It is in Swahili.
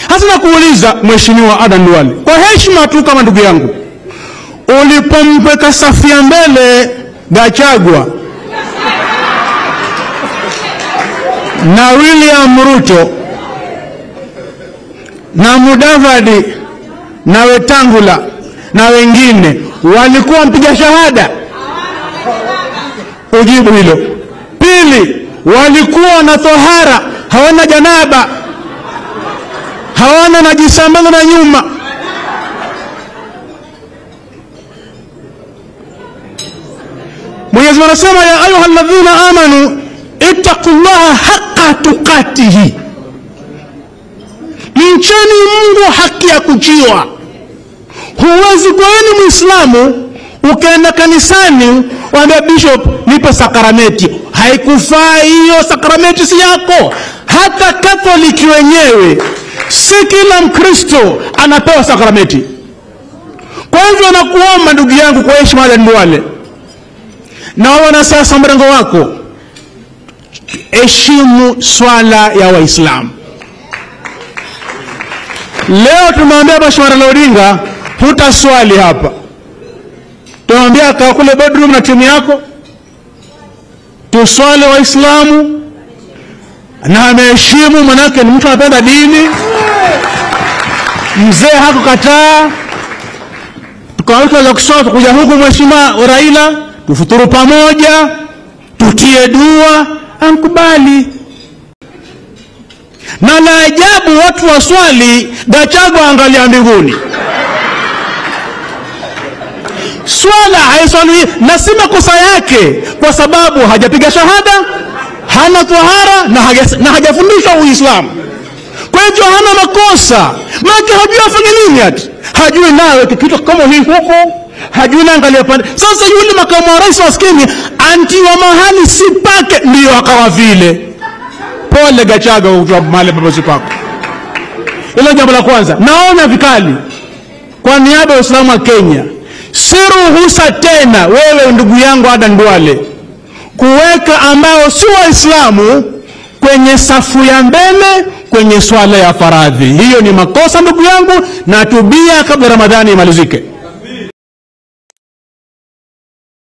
hasa nakuuliza mheshimiwa Adan Duale kwa heshima tu kama ndugu yangu ulipompeka safu ya mbele Gachagua na William Ruto na Mudavadi na Wetangula na wengine walikuwa mpiga shahada? Ujibu hilo. Pili, walikuwa na tohara, hawana janaba, hawana najisa mbele na nyuma. Mwenyezi Mungu anasema ya ayuha alladhina amanu ittaqullaha haqqa tuqatihi, mcheni Mungu haki ya kuchiwa. Huwezi kuwa wewe ni Muislamu ukaenda kanisani waambia bishop, nipe sakramenti. Haikufaa hiyo, sakramenti si yako. Hata Katoliki wenyewe, si kila Mkristo anapewa sakramenti. Kwa hivyo nakuomba ndugu yangu, kwa heshima ya Ndwale na wanasiasa mrengo wako, heshimu swala ya Waislamu. Leo tumwambia Mheshimiwa Raila Odinga, hutaswali hapa. Tumwambia kaa kule bedroom na timu yako, tuswali Waislamu, na ameheshimu, manake ni mtu anapenda dini. Mzee hakukataa, tukaweza kusoma kuja huku, Mheshimiwa Raila, tufuturu pamoja, tutie dua, ankubali na la ajabu watu waswali, Gachagua angalia mbinguni. Swala haiswali na si makosa yake, kwa sababu hajapiga shahada, hana tohara na haja- na hajafundishwa Uislamu. Kwa hivyo hana makosa, maana hajui afanye nini, ati hajui nawe kitu kama hii huko, hajui na angalia pande. Sasa yule makamu wa rais maskini antiwa mahali si pake, ndio akawa vile Pole Gachagua kutoa mahali paposi pako. Hilo jambo la kwanza. Naona vikali kwa niaba ya Uislamu wa Kenya, si ruhusa tena wewe ndugu yangu Adan Duale kuweka ambao si Waislamu kwenye safu ya mbele kwenye swala ya faradhi. Hiyo ni makosa ndugu yangu, na tubia kabla Ramadhani imalizike.